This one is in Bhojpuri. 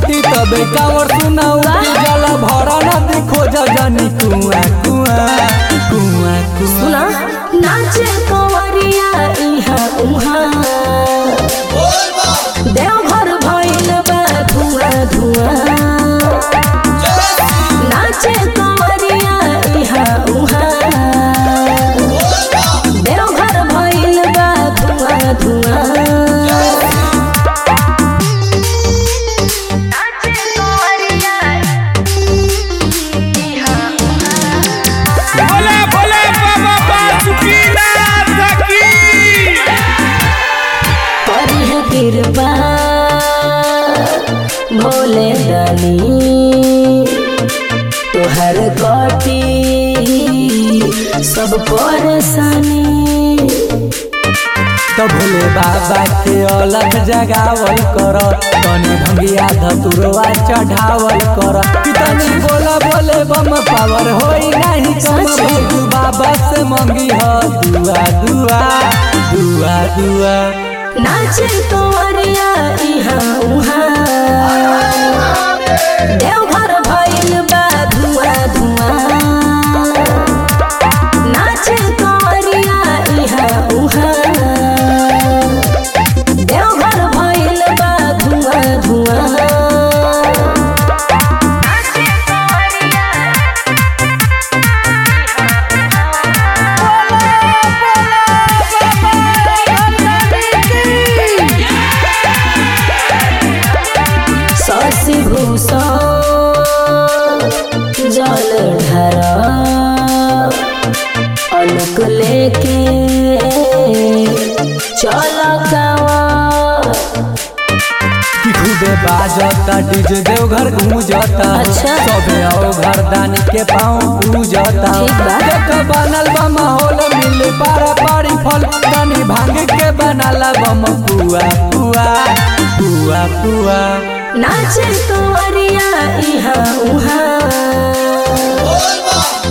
छुट्टी तबे कावर सुना उठी जला भरा नदी खोज जानी कुआ कुआ कुआ कुआ सुना नाचे कंवरिया इहा उहा देवघर भइल बा धुआं धुआं नाचे कंवरिया इहा उहा देवघर भइल बा धुआं धुआं नाचे कंवरिया इहा भोले भोले बाबा बासुकीनाथ की करी है कृपा भोले दानी तोहर कटी सब परेशानी तो भोले बाबा के अलग जगावल कर तनी भंगिया धतुरवा चढ़ावल कर कि तनी बोला बोले बम पावर होई नहीं कम सच में? भोलू बाबा से मंगी ह दुआ दुआ दुआ दुआ नाचे तोरिया इहा उहा देवघर भइल बा धुआं धुआं नाचे तोरिया इहा उहा देवघर भइल बा धुआं धुआं नाचे तोरिया शशि भूषण जल ढर अलक लेके चल गावा कि खूबे बाजता डीजे देवघर गूंजता अच्छा। सबे आओ घर दानी के पाँव पूजता ठीक बा। देख बनल बा माहौल मिल पारा पारी फल तनी भांग के बनाला बम पुआ पुआ पुआ पुआ नाचे तोरिया इहा उहा